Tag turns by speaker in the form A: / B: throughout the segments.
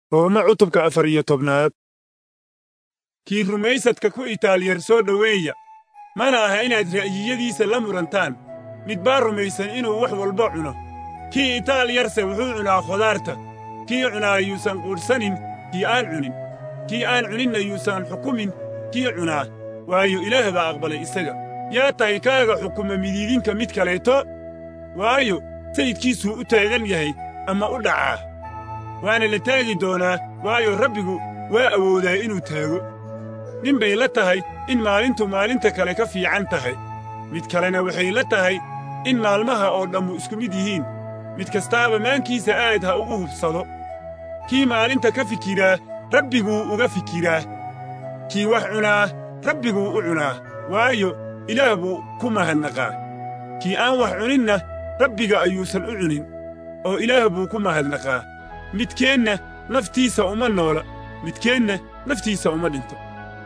A: roome cutubka afar iyo tobnaad kii rumaysadka ku itaaliyar soo dhoweeya mana aha inaad ra'yiyadiisa la murantaan mid baa rumaysan inuu wax walba cuno kii itaaliyarse wuxuu cunaa khudaarta kii cunaa yuusan quudhsanin kii aan cunin kii aan cuninna yuusan xukumin kii cunaa waayo ilaah baa aqbalay isaga yaa tahay kaaga xukuma midiidinka mid kaleeto waayo sayidkiisuu u taagan yahay ama u dhacaa waana la taagi doonaa waayo rabbigu waa awoodaa inuu taago nin bay la tahay in maalintu maalinta kale ka fiican tahay mid kalena waxay la tahay in maalmaha oo dhammu isku mid yihiin mid kastaaba maankiisa aad ha ugu hubsado kii maalinta ka fikiraa rabbiguu uga fikiraa kii wax cunaa rabbiguu u cunaa waayo ilaah buu ku mahadnaqaa kii aan wax cuninna rabbiga ayuusan u cunin oo ilaah buu ku mahadnaqaa midkeenna naftiisa uma noola midkeenna naftiisa uma dhinto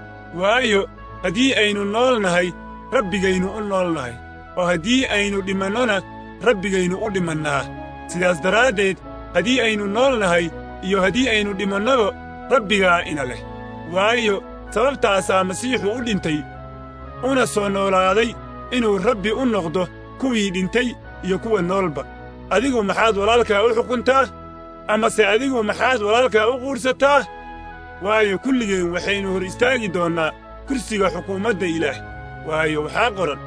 A: waayo haddii aynu nool nahay rabbigaynu u nool nahay oo haddii aynu dhimannona rabbigaynu u dhimannaa sidaas daraaddeed haddii aynu nool nahay iyo haddii aynu dhimannaba rabbigaa ina leh waayo sababtaasaa masiixu u dhintay una soo noolaaday inuu rabbi u noqdo kuwii dhintay iyo kuwa noolba adigu maxaad walaalkaa u xukuntaa amase adigu maxaad walaalkaa u quudhsataa waayo kulligeen waxaynu hor istaagi doonnaa kursiga xukuumadda ilaah waayo waxaa qoran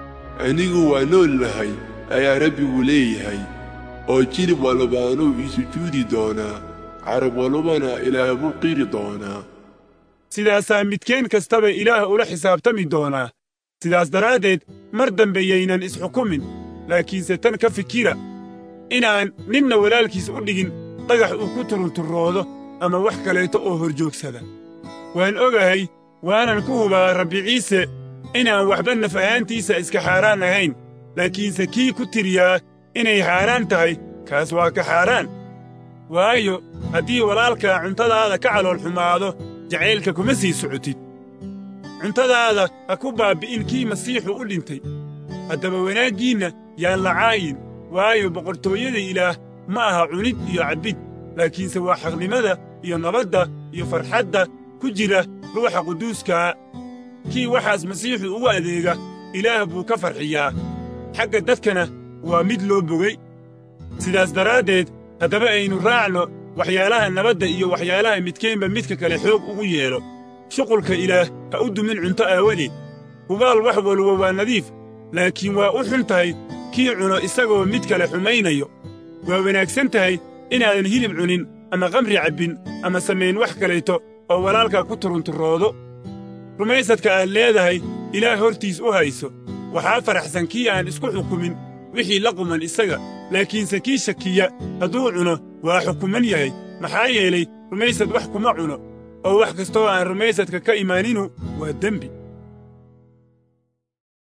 B: anigu waa nool nahay ayaa rabbigu leeyahay oo jilib walbaanuu ii sujuudi doonaa carab walbana ilaah buu qiri doonaa
A: sidaasaa midkeen kastaba ilaah ula xisaabtami doonaa sidaas daraaddeed mar dambe yaynan isxukumin laakiinse tan ka fikira inaan ninna walaalkiis u dhigin dhagax uu ku turunturroodo ama wax kaleeto oo horjoogsada waan ogahay waanan ku hubaa rabbi ciise inaan waxba naf ahaantiisa iska xaaraan ahayn laakiinse kii ku tiriyaa inay xaaraan tahay kaas waa ka xaaraan waayo haddii walaalkaa cuntadaada ka calool xumaado jacaylka kuma sii socotid cuntadaada ha ku baabbi'in kii masiixu u dhintay haddaba wanaaggiinna yaan la caayin waayo boqortooyada ilaah ma aha cunid iyo cabbid laakiinse waa xaqnimada iyo nabadda iyo farxadda ku jira ruuxa quduuskaa kii waxaas masiixu ugu adeega ilaah buu ka farxiyaa xagga dadkana waa mid loo bogay sidaas daraaddeed haddaba aynu raacno waxyaalaha nabadda iyo waxyaalaha midkeenba midka kale xoog ugu yeedho shuqulka ilaah ha u dumin cunto aawadeed hubaal wax walba waa nadiif laakiin waa u xun tahay kii cuno isagoo mid kale xumaynayo waa wanaagsan tahay inaadan hilib cunin ama kamri cabbin ama samayn wax kaleeto oo walaalkaa ku turunturroodo rumaysadka aad leedahay ilaah hortiis u hayso waxaa faraxsan kii aan isku xukumin wixii la quman isaga laakiinse kii shakiya hadduu cuno waa xukuman yahay maxaa yeelay rumaysad wax kuma cuno oo wax kastoo aan rumaysadka ka imaaninu waa dembi